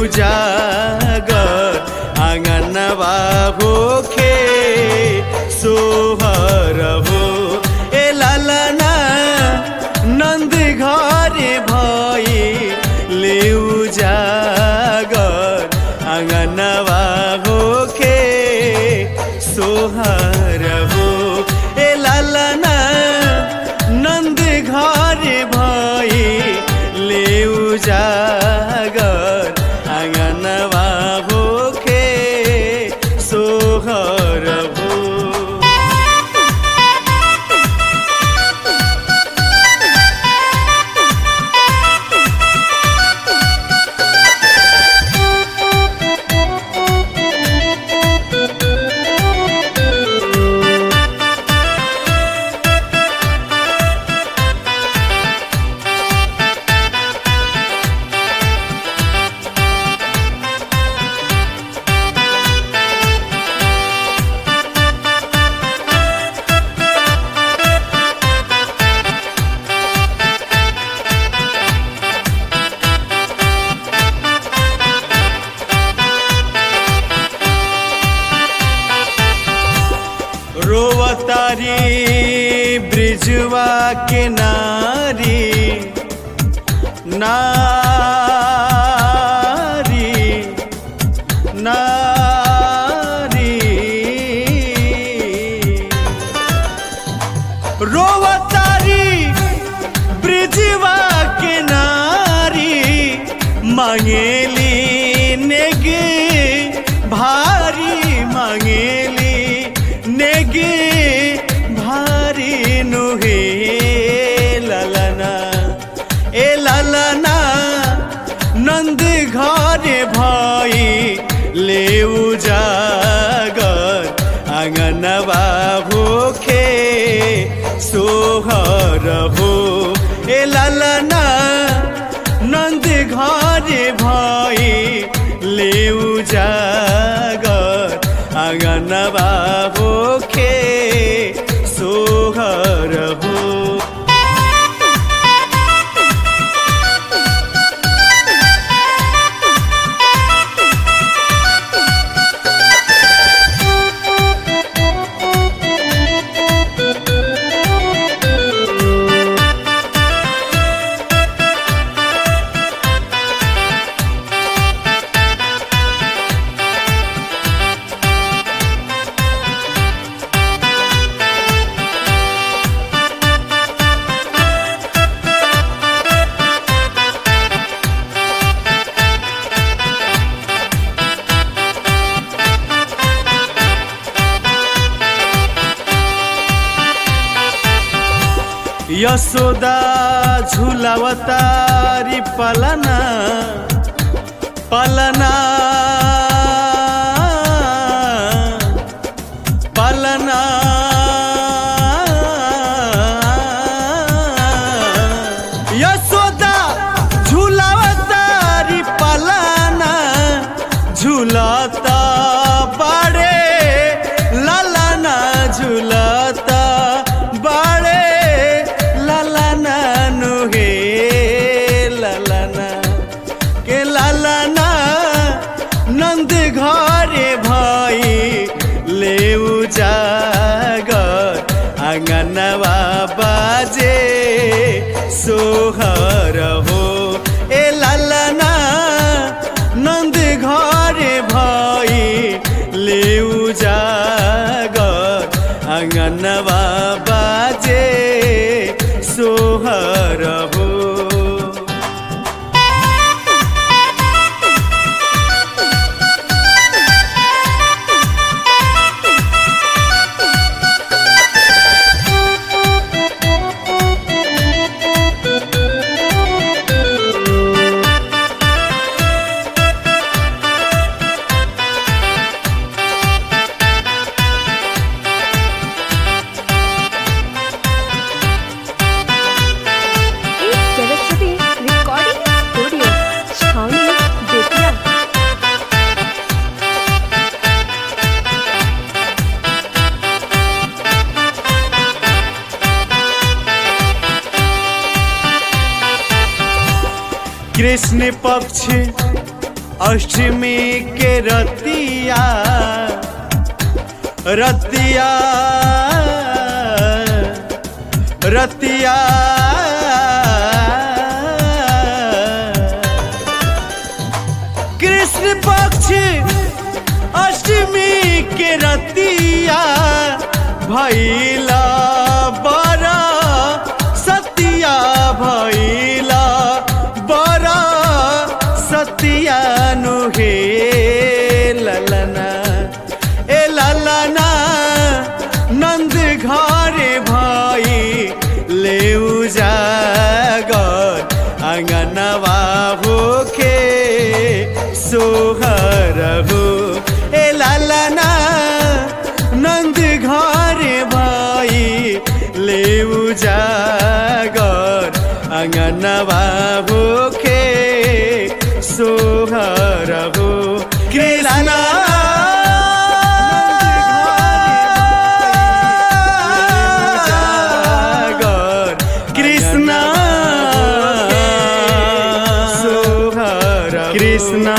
उजागर आँगनवा होखे सोहर हो ए लालना नन्द घरे भई ले उजागर आँगनवा होखे सोहर हो ए लालना नन्द घरे भई ले उजागर आँगनवा होखे सोहर हो रोवतारी ब्रिजवा के नारी नारी नारी रोवतारी ब्रिजवा के नारी मांगेली नेगे भारी मांगेली नेगे भारी नुहे ललना ए ललना नंद घरे भई ले उजागर आंगनवा भूखे सोहर हो ए ललना नंद घरे भई ले उजागर आंगनवा भूखे सोहर हो यशोदा झुलावतारी पलना पलना पलना यशोदा झुलावतारी पलना झुलता बड़े ललना झुलता बड़े ललना नुहे ललना के ललना नंद घरे भई ले उजागर आंगनवा बाजे सोहर हो ए ललना नंद घरे भई ले उजागर आंगनवा बाजे सोहर हो एक सरस्वती रिकॉर्डिंग स्टूडियो छावनी बेतिया कृष्ण पक्ष अष्टमी के रतिया रतिया रतिया कृष्ण पक्ष अष्टमी के रतिया भैला बड़ा सतिया भैला बड़ा सतिया नुहे ललना ए ललना नंद घरे भाई ले जागर अंगनवा होके सोहर हो ए लालना नंद घरे भाई ले जागर अंगनवा होके सोहर हो कृष्णा जागर कृष्णा सोहर कृष्णा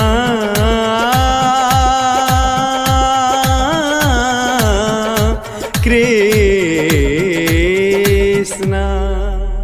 कृष्णा